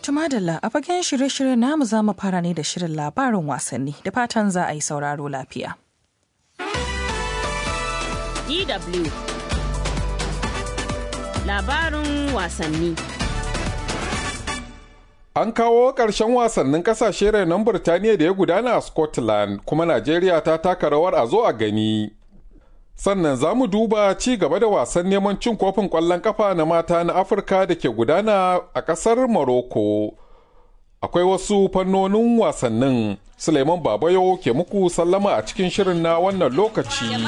Tumadalla a fagen shirye-shirye namu za mu fara ne da shirin labarin wasanni da fatan za a yi sauraro lafiya. DW Labarin wasanni An kawo ƙarshen wasannin ƙasashe renon Birtaniya da ya gudana a Scotland kuma Najeriya ta taka rawar a zo a gani. Sannan za mu duba ci gaba da wasan neman cin kofin ƙwallon ƙafa na mata na Afirka da ke gudana a ƙasar Morocco. Akwai wasu fannonin wasannin Suleiman Babayo ke muku sallama a cikin shirin na wannan lokaci.